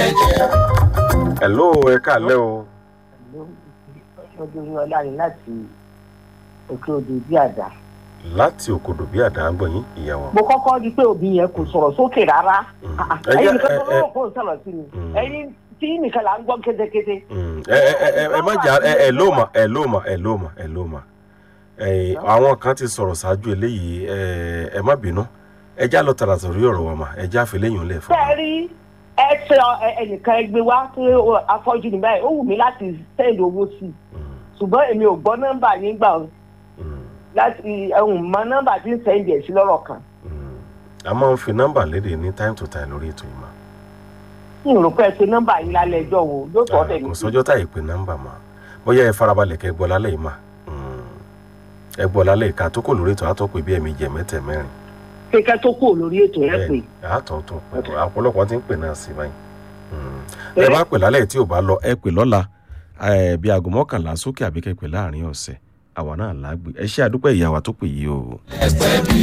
hello ẹ káàlẹ́ o ọdún ọlá ni láti òkè odò bí àdá. láti òkodò bí àdá ń gbọ̀n yín ìyàwó. mo kọ́kọ́ rí pé òbí yẹn kò sọ̀rọ̀ sókè rárá. Mm. Ah, ah, Ẹ jẹ́- ẹ̀yin nìkan ẹ- tó ẹ- lọ́wọ́ kó sọ̀rọ̀ sí mi Mm. ẹ̀yin tí nìkan là ń gbọ́ kétékété. Mm. ẹ ẹ ẹ ẹ- ẹ má jà ẹ ẹ ló mà ẹ ló mà ẹ ló mà ẹ ló mà ẹ àwọn kan ti sọ̀rọ̀ ṣáájú eléyìí ẹ ẹ má bínú ẹ já lọ tààrà sọ̀rọ̀ orí ọ̀rọ̀ wa mà ẹ já fi léyìn lẹ̀ fún ṣé ẹ rí ẹ ṣe ẹ- ẹnìkan ẹgbẹ́ wá pé ó- afọ́jú ni báyìí ó wù mí láti send owó sí i ṣùgbọ́n èmi ò gbọ́ nọ́mbà yín gbà ó láti ẹ̀hún mọ nọ́mbà tí ń send ẹ̀ sí lọ́rọ̀ kan. a máa ń fi nọ́mbà léde ní time to time lórí ètò yìí mà n rò pé ẹ ṣe nọ́mbà yín lálẹ́ ẹjọ́ wo ló sọ ọ́ tẹ̀lé kò sọjọ́ táyì pé nọ́mbà mà bóyá ẹ farabalẹ̀ kẹ́ ẹ gbọ́ lálẹ́ yìí mà Mm. ẹ gbọ́ lálẹ́ ìka tó kò lórí ètò àtọ́ pé bí ẹ̀mí jẹ mẹ́tẹ̀ mẹ́rin kékeré tó kù lórí ètò ẹ pè. àtọ̀ tó pẹ̀lú ọ̀pọ̀lọpọ̀ tí ń pè náà sí báyìí ẹ bá pè lálẹ́ tí ò bá lọ ẹ pè lọ́la ẹ, bí aago mọ́kànlá sókè àbí kẹ́ pè láàrin ọ̀sẹ̀ àwa náà lágbè ẹ ṣe àdúpẹ́ ìyá wa tó pè yìí o. ẹsẹ̀ bí